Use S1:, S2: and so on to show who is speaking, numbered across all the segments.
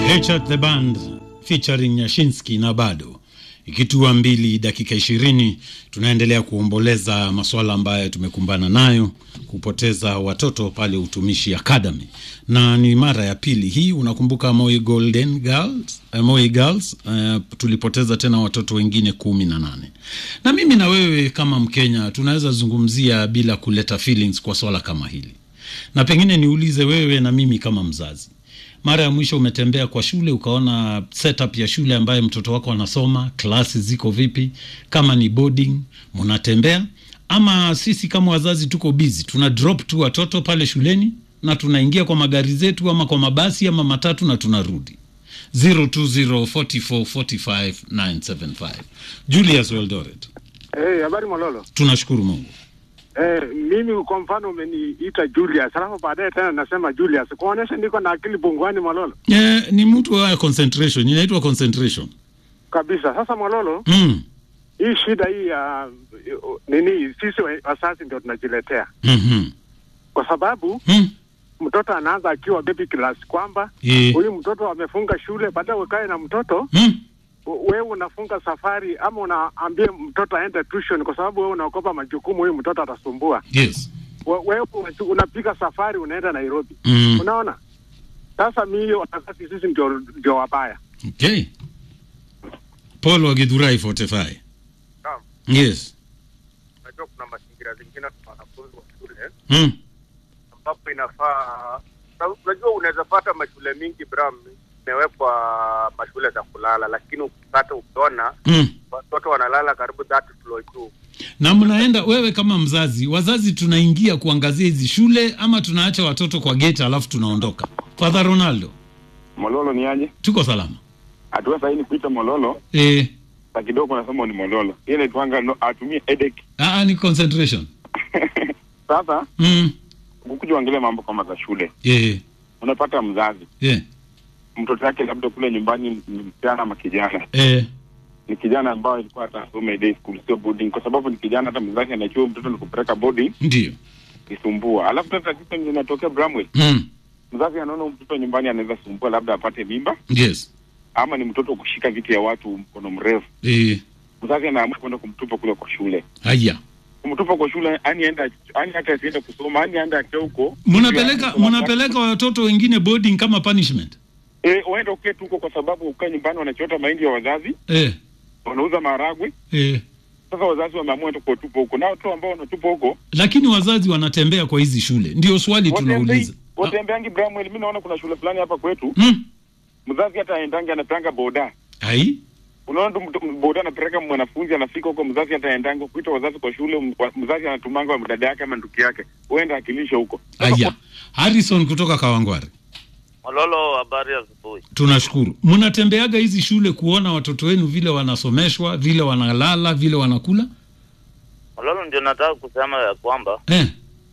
S1: Richard the Band featuring Nyashinski na bado ikitua mbili dakika ishirini tunaendelea kuomboleza masuala ambayo tumekumbana nayo kupoteza watoto pale utumishi academy na ni mara ya pili hii unakumbuka Moi Golden Girls, uh, Moi Girls uh, tulipoteza tena watoto wengine kumi na nane na mimi na wewe kama Mkenya tunaweza zungumzia bila kuleta feelings kwa swala kama hili na pengine niulize wewe na mimi kama mzazi mara ya mwisho umetembea kwa shule ukaona setup ya shule ambayo mtoto wako anasoma, klasi ziko vipi? Kama ni boarding, mnatembea ama sisi kama wazazi tuko busy, tuna drop tu watoto pale shuleni na tunaingia kwa magari zetu ama kwa mabasi ama matatu na tunarudi. 0204445975 Julius Weldoret,
S2: Hey, habari Mololo.
S1: tunashukuru Mungu.
S2: Eh, mimi kwa mfano umeniita Julius, alafu baadaye tena nasema Julius, kuonyesha niko na akili pungwani Mololo
S1: Eh, ni mtu wa concentration, inaitwa concentration.
S2: kabisa. Sasa Mololo,
S1: Mm.
S2: hii shida hii ya uh, nini, sisi wa- wazazi ndio tunajiletea,
S1: Mhm.
S2: kwa sababu
S1: Mm.
S2: mtoto anaanza akiwa baby class, kwamba
S1: Eh.
S2: huyu mtoto amefunga shule, baadaye ukae na mtoto
S1: Mm.
S2: u- wewe unafunga safari ama unaambia mtoto aende tuition, kwa sababu wewe unaogopa majukumu, huyu mtoto atasumbua.
S1: Yes.
S2: We- wewe unapiga safari unaenda Nairobi.
S1: Mm.
S2: Unaona, sasa mi hiyo wakati sisi ndio ndio wabaya.
S1: Okay. Paul wa Githurai 45.
S3: Naam.
S1: Yes.
S3: Unajua kuna mazingira zingine kwa wanafunzi wa shule
S1: Mm.
S3: ambapo inafaa na unajua unaweza pata mashule mingi Bram imewekwa mashule za kulala, lakini ukipata ukiona
S1: Mm.
S3: watoto wanalala karibu that floor juu.
S1: Na mnaenda wewe kama mzazi, wazazi tunaingia kuangazia hizi shule ama tunaacha watoto kwa gate alafu tunaondoka? Father Ronaldo,
S4: Mololo ni aje?
S1: tuko salama.
S4: Hatua sahihi ni kuita Mololo,
S1: Eh,
S4: sa kidogo nasema ni Mololo. Ile inaitwanga no, atumie headache.
S1: ah, ni concentration.
S4: Sasa
S1: Mm.
S4: ukuja uangalia mambo kama za shule,
S1: Eh,
S4: unapata mzazi
S1: eh,
S4: mtoto yake labda kule nyumbani ni msichana ama kijana,
S1: eh.
S4: ni kijana ambayo ilikuwa atasoma day school, sio boarding, kwa sababu ni kijana. Hata mzazi anajua mtoto ni kupeleka boarding
S1: Ndio.
S4: isumbua. Alafu tata tatizo linatokea Bramwell,
S1: Mm.
S4: mzazi anaona huyu mtoto nyumbani anaweza sumbua, labda apate mimba,
S1: Yes.
S4: ama ni mtoto kushika vitu ya watu mkono mrefu.
S1: Eh,
S4: Mzazi anaamua kwenda kumtupa kule kwa shule
S1: haya.
S4: kumtupa kwa shule yani aenda yani hata asiende kusoma yani aende akia huko
S1: Mnapeleka mnapeleka watoto wengine boarding kama punishment.
S4: eh uende uketi huko kwa sababu ukaa nyumbani wanachota mahindi ya wazazi
S1: Eh,
S4: wanauza maharagwe
S1: eh.
S4: sasa wazazi wameamua tu kuwatupa huko na watu ambao wanatupa huko
S1: Lakini wazazi wanatembea kwa hizi shule, ndio swali tunauliza.
S4: watembei watembeangi Bramwell mimi naona kuna shule fulani hapa kwetu
S1: Mm.
S4: mzazi hata aendangi anapanga boda
S1: Ai,
S4: unaona tu mtu- boda anapeleka mwanafunzi anafika huko mzazi hata aendangi kuita wazazi kwa shule m- wa- mzazi anatumanga dada yake ama ndugu yake uenda akilisha huko Sasa
S1: aya. Harrison kutoka Kawangware.
S5: Mololo, habari ya asubuhi.
S1: Tunashukuru. Mnatembeaga hizi shule kuona watoto wenu vile wanasomeshwa, vile wanalala, vile wanakula?
S5: Mololo, ndio nataka kusema ya kwamba
S1: Eh.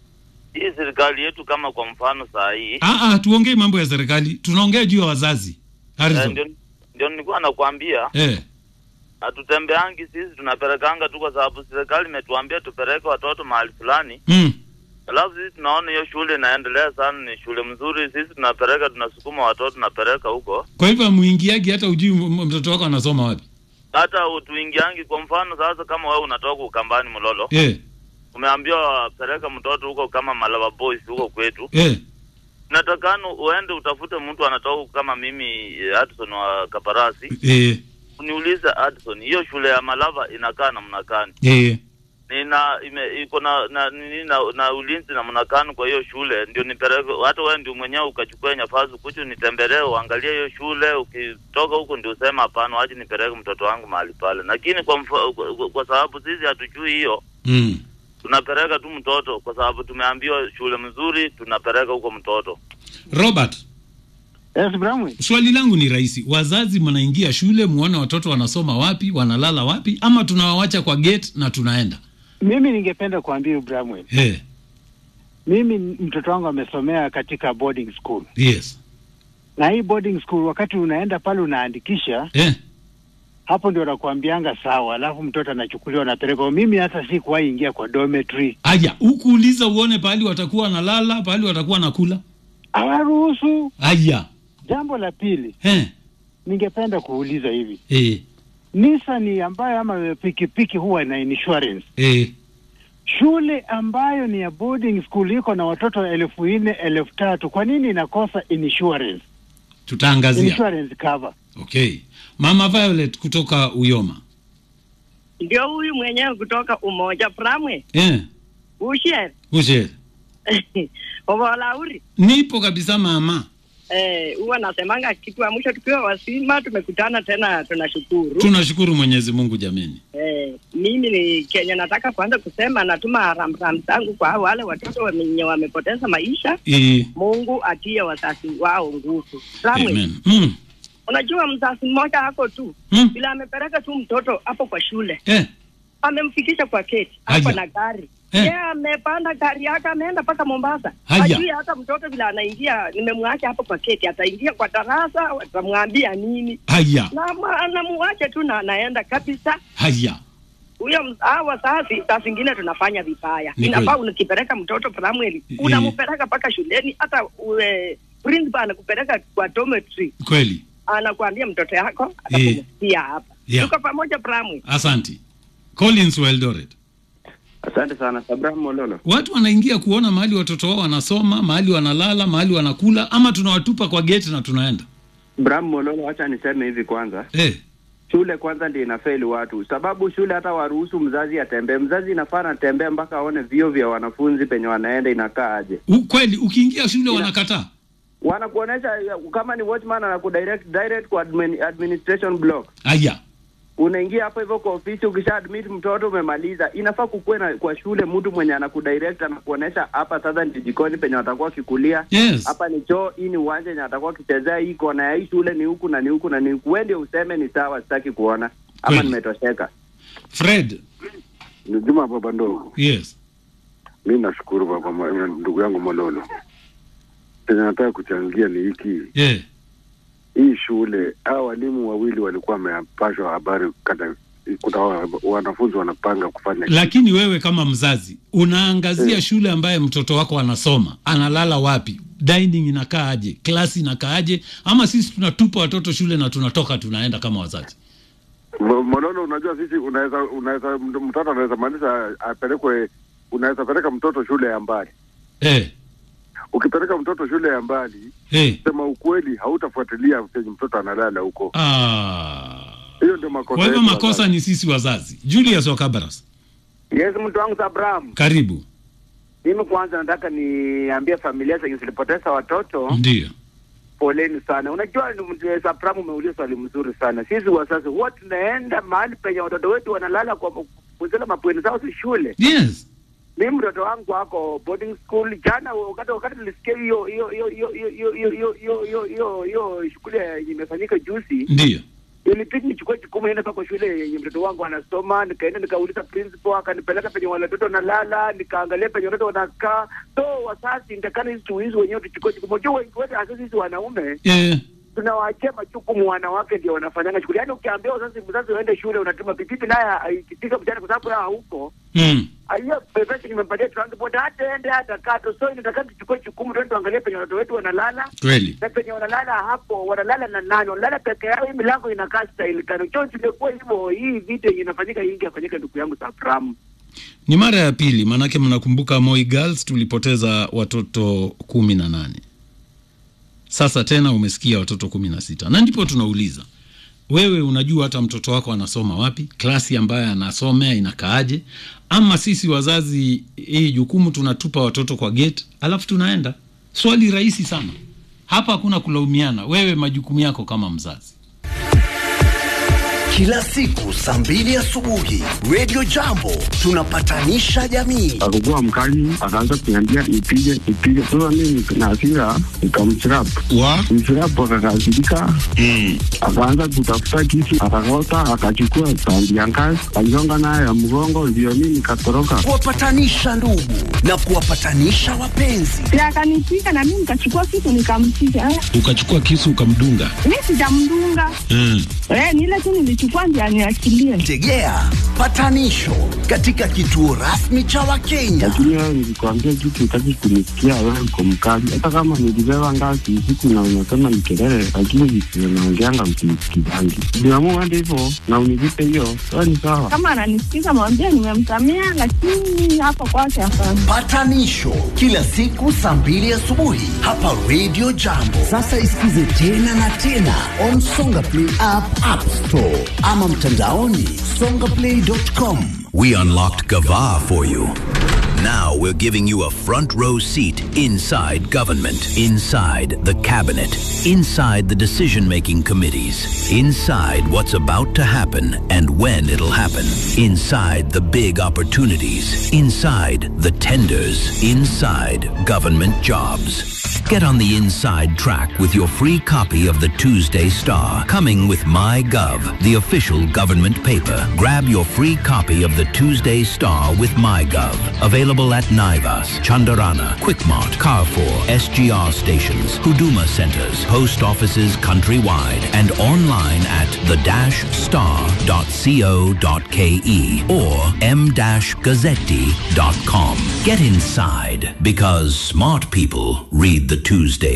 S5: hii serikali yetu kama kwa mfano saa hii
S1: Ah ah, tuongee mambo ya serikali. Tunaongea juu ya wazazi.
S5: eh,
S1: Harrison.
S5: ndio ndio nilikuwa nakwambia
S1: Eh.
S5: hatutembeangi sisi, tunapelekanga tu kwa sababu serikali imetuambia tupeleke watoto mahali fulani,
S1: Mm.
S5: alafu sisi tunaona hiyo shule inaendelea sana, ni shule mzuri, sisi tunapeleka, tunasukuma watoto tunapeleka huko,
S1: Kwa hivyo muingiagi hata ujui m- m- mtoto wako anasoma wapi.
S5: hata utuingiangi. Kwa mfano sasa, kama wewe unatoka Ukambani Mololo,
S1: Eh.
S5: umeambiwa peleka mtoto huko kama Malaba Boys huko kwetu
S1: Eh.
S5: natakana uende utafute mtu anatoka kama mimi eh, Hudson wa Kaparasi,
S1: Eh.
S5: uniulize Hudson, hiyo shule ya Malava inakaa namna gani?
S1: Eh.
S5: Nina ime, iko na na, nini na na ulinzi namna gani kwa hiyo shule, ndio nipeleke. Hata wewe ndio mwenyewe ukachukua nafasi kuchu nitembelee, uangalie hiyo shule. Ukitoka huko ndio usema hapana, waje nipeleke mtoto wangu mahali pale. Lakini kwa, mfa, kwa, kwa sababu sisi hatujui hiyo
S1: Mm.
S5: tunapeleka tu mtoto kwa sababu tumeambiwa shule mzuri, tunapeleka huko mtoto.
S1: Robert,
S2: Yes, Bramwe.
S1: swali langu ni rahisi. Wazazi mnaingia shule muone watoto wanasoma wapi, wanalala wapi ama tunawawacha kwa gate na tunaenda?
S6: Mimi ningependa kuambia Bramwell,
S1: Eh.
S6: mimi mtoto wangu amesomea katika boarding school,
S1: Yes.
S6: na hii boarding school, wakati unaenda pale unaandikisha,
S1: Eh.
S6: hapo ndio nakuambianga sawa, alafu mtoto anachukuliwa anapelekwa. Mimi hata sikuwahi ingia kwa dormitory,
S1: Aya, ukuuliza uone pahali watakuwa wanalala, pahali watakuwa nakula.
S6: hawaruhusu.
S1: Aya.
S6: Jambo la pili,
S1: eh,
S6: ningependa kuuliza hivi,
S1: eh,
S6: Nissan ambayo ama pikipiki huwa na insurance,
S1: eh.
S6: shule ambayo ni ya boarding school iko na watoto elfu nne elfu tatu kwa nini inakosa insurance,
S1: tutaangazia
S6: insurance cover?
S1: okay mama violet kutoka uyoma
S7: ndio huyu mwenyewe kutoka Umoja Pramwe
S1: eh,
S7: ushe
S1: ushe
S7: ovolauri
S1: nipo kabisa mama
S7: eh, huwa nasemanga kitu ya mwisho tukiwa wasima tumekutana tena, tunashukuru
S1: tunashukuru mwenyezi mungu jameni
S7: eh, mimi ni Kenya, nataka kwanza kusema natuma ramram zangu kwa wale watoto wenye wamepoteza maisha.
S1: eh,
S7: Mungu atie wazazi wao nguvu. Pramwe,
S1: amen mm,
S7: unajua mzazi mmoja hako tu
S1: mm,
S7: bila amepeleka tu mtoto hapo kwa shule
S1: eh,
S7: amemfikisha kwa keti hapo
S1: Haya.
S7: na gari
S1: Eh.
S7: yeye amepanda gari yake ameenda mpaka Mombasa.
S1: Haya.
S7: Hajui hata mtoto vile anaingia, nimemwacha hapo kwa keti, ataingia kwa darasa, watamwambia nini?
S1: haya
S7: Na ma- namuache tu na anaenda kabisa.
S1: haya
S7: Huyo ms- hao wazazi saa zingine tunafanya vibaya.
S1: Ni
S7: Inafaa
S1: kweli.
S7: ukipeleka mtoto primary
S1: Eh.
S7: unampeleka mpaka shuleni, hata ue, principal anakupeleka kwa dormitory,
S1: kweli
S7: anakuambia mtoto yako atakumsikia hapa.
S1: Yeah.
S7: Tuko pamoja primary.
S1: asanti collins weldoret
S8: Asante sana Abraham Mololo.
S1: watu wanaingia kuona mahali watoto wao wanasoma mahali wanalala mahali wanakula ama tunawatupa kwa geti na tunaenda
S8: Abraham Mololo, acha niseme hivi kwanza,
S1: eh,
S8: shule kwanza ndio inafeli watu, sababu shule hata waruhusu mzazi atembee. Mzazi inafaa anatembea mpaka aone vio vya wanafunzi penye wanaenda inakaa aje.
S1: u- kweli ukiingia shule wanakataa
S8: Wanakuonesha kama ni watchman anakudirect direct kwa admin, administration block.
S1: haya
S8: Unaingia hapo hivyo kwa ofisi, ukisha admit mtoto umemaliza. Inafaa kukuwe na kwa shule mtu mwenye anakudirect anakuonesha, hapa sasa ni jikoni penye watakuwa wakikulia
S1: yes
S8: hapa ni choo, hii ni uwanja yenye atakuwa akichezea, hii kona ya hii shule ni huku na ni huku na ni huku. Wewe ndio useme ni sawa, sitaki kuona ama
S1: Kweli.
S8: nimetosheka.
S1: fred
S9: Ni Juma baba ndogo.
S1: yes
S9: Mi nashukuru baba ma- ndugu yangu Mololo. Chenye nataka kuchangia ni hiki,
S1: yeah.
S9: hii shule hao walimu wawili walikuwa wamepashwa habari kata kuna wa- wanafunzi wanapanga kufanya
S1: lakini wewe kama mzazi unaangazia shule ambaye mtoto wako anasoma analala wapi dining inakaa aje klasi inakaa aje ama sisi tunatupa watoto shule na tunatoka tunaenda kama wazazi
S9: Mo- Mololo, unajua sisi unaweza unaweza mtoto anaweza maanisha apelekwe, unaweza peleka mtoto shule ya mbali.
S1: eh,
S9: Ukipeleka mtoto shule ya mbali,
S1: eh.
S9: sema ukweli, hautafuatilia penye mtoto analala huko.
S1: Ah.
S9: Hiyo ndio makosa.
S1: kwa hivyo
S9: yetu
S1: makosa
S9: wazazi.
S1: ni sisi wazazi julius wakabaras
S2: Yes, mtu wangu Abraham,
S1: karibu
S2: mimi kwanza nataka niambie familia zenye zilipoteza watoto
S1: ndio
S2: poleni sana. Unajua ni mtu- Abraham, umeuliza swali mzuri sana. Sisi wazazi huwa tunaenda mahali penye watoto wetu wanalala kwa kuzela mabweni zao si shule.
S1: yes
S2: Mimi mtoto wangu ako boarding school. Jana wakati wakati nilisikia hiyo hiyo hiyo hiyo hiyo hiyo hiyo hiyo hiyo hiyo hiyo hiyo shughuli yenye imefanyika juzi,
S1: ndio
S2: ilibidi nichukue jukumu niende mpaka shule yenye mtoto wangu anasoma. Nikaenda nikauliza principal, akanipeleka penye watoto wanalala, nikaangalia penye watoto wanakaa. So wazazi ndakana hizi tuizi wenyewe tuchukue jukumu. Unajua wengi wetu hasa sisi wanaume
S1: eh,
S2: tunawaachia majukumu wanawake, ndio wanafanyanga shughuli. Yaani ukiambia wazazi, mzazi uende shule, unatuma pipipi, naye ikifika mchana, kwa sababu yeye hauko
S1: mm.
S2: hiyo pesa nimempatia transport, hata ende hata kato. So inataka tuchukue jukumu, tuende tuangalie penye watoto wetu wanalala
S1: kweli
S2: na penye wanalala hapo, wanalala na nani? Wanalala peke yao, hii milango inakaa style tano. Cho tumekuwa hivyo, hii vita yenye inafanyika hii ingefanyika, ndugu yangu Safram.
S1: ni mara ya pili maanake mnakumbuka Moi Girls tulipoteza watoto kumi na nane sasa tena umesikia watoto kumi na sita na ndipo tunauliza wewe unajua hata mtoto wako anasoma wapi klasi ambayo anasomea inakaaje ama sisi wazazi hii jukumu tunatupa watoto kwa gate alafu tunaenda swali rahisi sana hapa hakuna kulaumiana wewe majukumu yako kama mzazi
S10: Kila siku saa mbili asubuhi Radio Jambo tunapatanisha jamii.
S9: Alikuwa mkali, akaanza kuniambia nipige nipige. Sasa mimi na hasira nikamchirap
S1: wa
S9: mchirap, akakasirika akaanza kutafuta kisu, akakota, akachukua tandi ya ngazi, aligonga nayo ya mgongo, ndio mimi nikatoroka.
S10: Kuwapatanisha ndugu na kuwapatanisha wapenzi.
S11: na akanipiga na mimi nikachukua kitu nikampiga. Eh,
S1: ukachukua kisu ukamdunga
S11: Mi sijamdunga
S1: mm.
S11: eh, ni ile tu nilichukua anachukua ndio aniachilie.
S10: Tegea patanisho katika kituo rasmi cha Wakenya.
S9: lakini wewe nilikwambia kitu utaki kunisikia, wewe uko mkali. Hata kama nilibeba ngazi usiku na unasema ni kelele, lakini visivyo naongeanga msinisikizangi. Niamua hadi hivyo na univipe hiyo, wewe ni sawa.
S11: Kama ananisikiza mwambie nimemsamea, lakini hapa kwake hapana.
S10: Patanisho kila siku saa mbili asubuhi hapa Radio Jambo. Sasa isikize tena na tena on Songa Play app, App Store ama mtandaoni songaplay.com.
S12: We unlocked Gava for you. Now we're giving you a front row seat inside government, inside the cabinet, inside the decision making committees, inside what's about to happen and when it'll happen, inside the big opportunities, inside the tenders, inside government jobs. Get on the inside track with your free copy of the Tuesday Star, coming with MyGov, the official government paper. Grab your free copy of the Tuesday Star with MyGov. Available at Naivas, Chandarana, Quickmart, Carrefour, SGR stations, Huduma centers, post offices countrywide, and online at the-star.co.ke or m-gazzetti.com. Get inside because smart people read the Tuesday